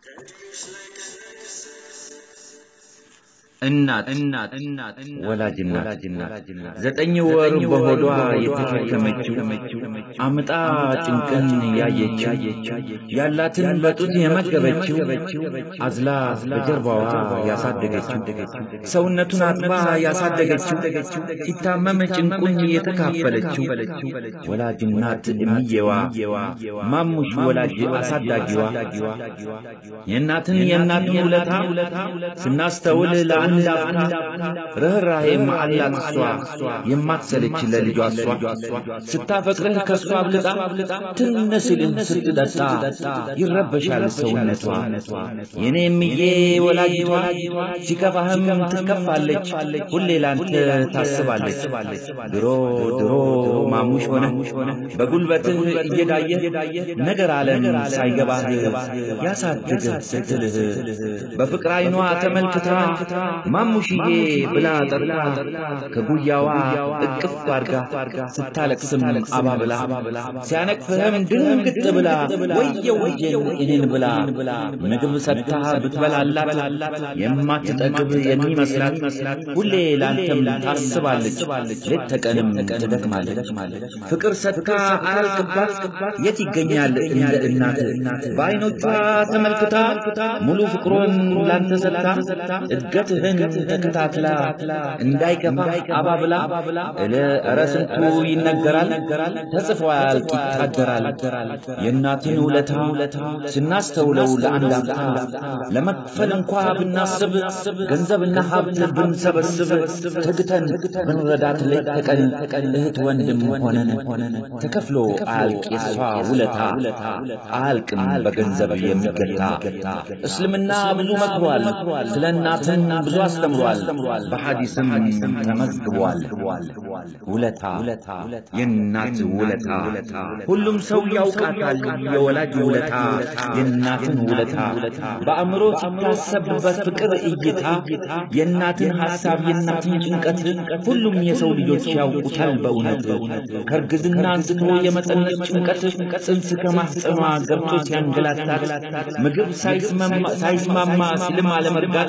እናት እናት እናት ወላጅ እናት ዘጠኝ ወር በሆዷ የተሸከመችው አምጣ ጭንቅን ያየችው ያላትን በጡት የመገበችው አዝላ በጀርባዋ ያሳደገችው ሰውነቱን አጥባ ያሳደገችው ሲታመም ጭንቁን የተካፈለችው ወላጅ እናት እምዬዋ ማሙሽ ወላጅ አሳዳጊዋ የእናትን የእናትን ውለታ ስናስተውል ለአንድ ርኅራኄም አላት እሷ የማትሰለች ለልጇ እሷ ስታፈቅርህ ከእሷ አብልጣ ትንስልህ ስትጠጣ ይረበሻል ሰውነቷ የኔ እምዬ ወላጅቷ ሲከፋህም ትከፋለች ሁሌ ላንተ ታስባለች ድሮ ድሮ ማሙሽ ሆነ በጉልበትህ እየዳየህ ነገር ዓለም ሳይገባህ ያሳድግህ ስትልህ በፍቅር ዓይኗ ተመልክታ ማሙሽዬ ብላ ጠርታ ከጉያዋ እቅፍ አርጋ ስታለቅስም አባብላ ሲያነቅፍህም ድንግጥ ብላ ወየው ወየን እኔን ብላ ምግብ ሰጥታ ብትበላላት የማትጠግብ የሚመስላት ሁሌ ላንተም ታስባለች ሌት ተቀንም ትደክማለች ፍቅር ሰጥታ አያልቅባት የት ይገኛል እንደ እናት በዐይኖቿ ተመልክታ ሙሉ ፍቅሯን ላንተ ሰጥታ እድገትህን ተከታትላ እንዳይከፋ አባብላ እለ ኧረ ስንቱ ይነገራል ተጽፎ ያልቅ ይታደራል የእናትን ውለታ ስናስተውለው ለአንድ አፍታ ለመክፈል እንኳ ብናስብ ገንዘብና ሀብት ብንሰበስብ ተግተን ብንረዳት ሌት ተቀን እህት ወንድም ሆነን ተከፍሎ አያልቅ የሷ ውለታ አያልቅም በገንዘብ የሚገታ እስልምና ብዙ መክሯል ስለ እናትን ብዙ አስተምሯል በሐዲስም ተመዝግቧል ውለታ የእናት ውለታ ሁሉም ሰው ያውቃታል የወላጅ ውለታ የእናትን ውለታ በአእምሮ ሲታሰብ በፍቅር እይታ የእናትን ሐሳብ የእናትን ጭንቀት ሁሉም የሰው ልጆች ያውቁታል በእውነት ከእርግዝና አንስቶ የመጸነስ ጭንቀት ጽንስ ከማህፀኗ ገብቶ ሲያንገላታት ምግብ ሳይስማማ ሲልም አለመርጋት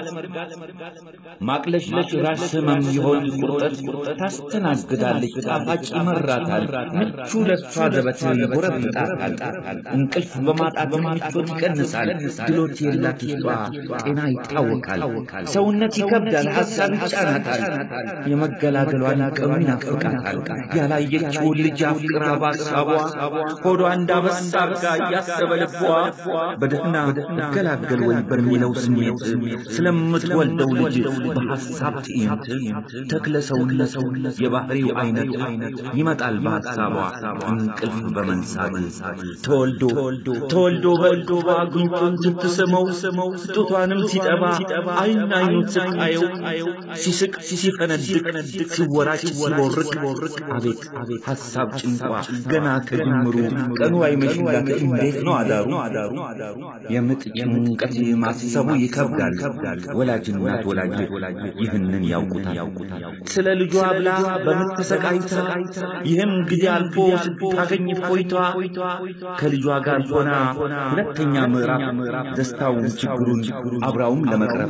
ማቅለሽለሽ ራስ ህመም የሆድ ቁርጠት ታስተናግዳለች ጣፋጭ ይመራታል ምቹ ለሷ ዘበት ይጎረብጣታል እንቅልፍ በማጣት ምቾት ይቀንሳል ድሎት የላት ውስጧ ጤና ይታወካል ሰውነት ይከብዳል ሐሳብ ይጫናታል የመገላገሏን ቀኑ ይናፍቃታል ያላየችውን ልጅ አፍቅራ ባሳቧ ሆዷ እንዳበሳ አርጋ እያሰበ ልቧ በደህና እገላገል ወይ በሚለው ስሜት ስለምትወልደው ልጅ በሐሳብ ትዕይንት ተክለ ሰውነት የባህሪው አይነት ይመጣል በሐሳቧ እንቅልፍ በመንሳት ተወልዶ ተወልዶ በልዶ ጉንጩን ስትስመው ጡቷንም ሲጠባ አይን አይኑን ስቃየው ሲስቅ ሲፈነድቅ ሲወራጭ ሲቦርቅ አቤት ሐሳብ ጭንቋ ገና ከጅምሩ ቀኑ አይመሽላት እንዴት ነው አዳሩ የምጥ ጭንቀት ማሰቡ ይከብዳል ወላጅ እናት ወላጅ ይህንን ያውቁታል ስለ ልጇ ብላ በምጥ ተሰቃይታ ይህም ጊዜ አልፎ ስታገኝ ፎይቷ ከልጇ ጋር ሆና ሁለተኛ ምዕራፍ ደስታውን ችግሩን አብራውም ለመቅረብ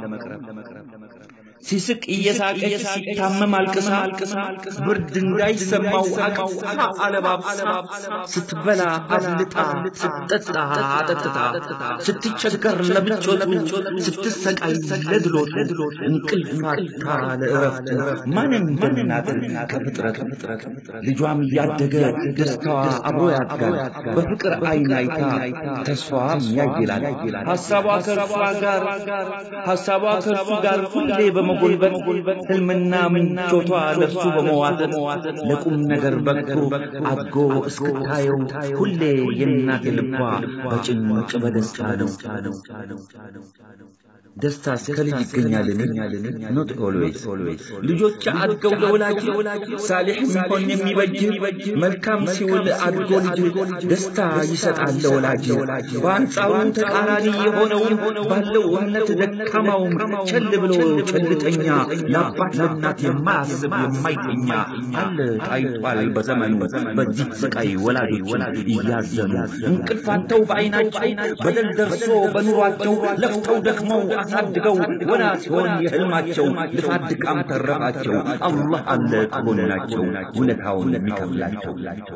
ሲስቅ እየሳቀች ሲታመም አልቅሳ ብርድ እንዳይሰማው አቅፋ አለባብሳ ስትበላ አብልጣ ስትጠጣ አጠጥታ ስትቸገር ለምቾቱ ስትሰቃይ ለድሎት እንቅልፍ አጥታ ለእረፍት ማንም እንደምናት ከፍጥረት ልጇም እያደገ ደስታዋ አብሮ ያድጋል በፍቅር አይን አይታ ተስፋዋም ያይላል ሐሳቧ ከእርሷ ጋር ሐሳቧ ከእርሱ ጋር ሁሌ በመጎልበት ሕልምና ምኞቷ ለእርሱ በመዋጠጥ ለቁም ነገር በቅቶ አድጎ እስክታየው ሁሌ የእናት ልቧ በጭንቅ በደስታ ነው። ደስታስ ከልጅ ይገኛልን? ኖት ኦልዌይስ ልጆች አድገው ለወላጅ ሳሊሕ ሲሆን የሚበጅ መልካም ሲውል አድጎ ልጅ ደስታ ይሰጣል ለወላጅ። በአንጻሩ ተቃራኒ የሆነውን ባለው እምነት ደካማውም ቸል ብሎ ቸልተኛ ለአባት ለእናት የማያስብ የማይተኛ አለ ታይቷል በዘመኑ በዚህ ስቃይ ወላጆች እያዘኑ እንቅልፋተው በዓይናቸው በደል ደርሶ በኑሯቸው ለፍተው ደክመው አሳድገው ወላ ሲሆን የህልማቸው ልፋት ድካም ተረፋቸው። አላህ አለ ከጎናቸው ውለታውን የሚከፍላቸው።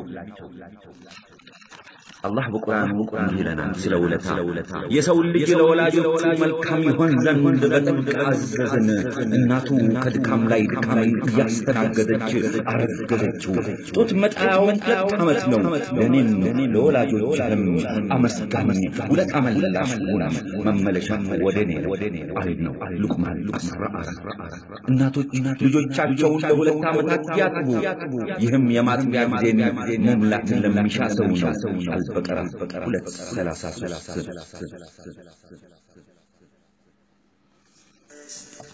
አላህ በቁርአኑ እንዲህ ይለናል ስለ ውለታ የሰው ልጅ ለወላጆቹ መልካም ይሆን ዘንድ በጥብቅ አዘዝን። እናቱ ከድካም ላይ ድካም እያስተናገደች አረገዘችው። ጡት መጣያውን ሁለት ዓመት ነው። ለእኔም ለወላጆችህም አመስጋኝ ውለታ መላሽ ሁን፣ መመለሻ ወደ እኔ ነው አል ነው ሉቅማን አስራ አራት እናቶች ልጆቻቸውን ለሁለት ዓመታት ያጥቡ። ይህም የማጥቢያ ጊዜን መሙላትን ለሚሻ ሰው ነው። አልበቀራ ሁለት ሰላሳ ሦስት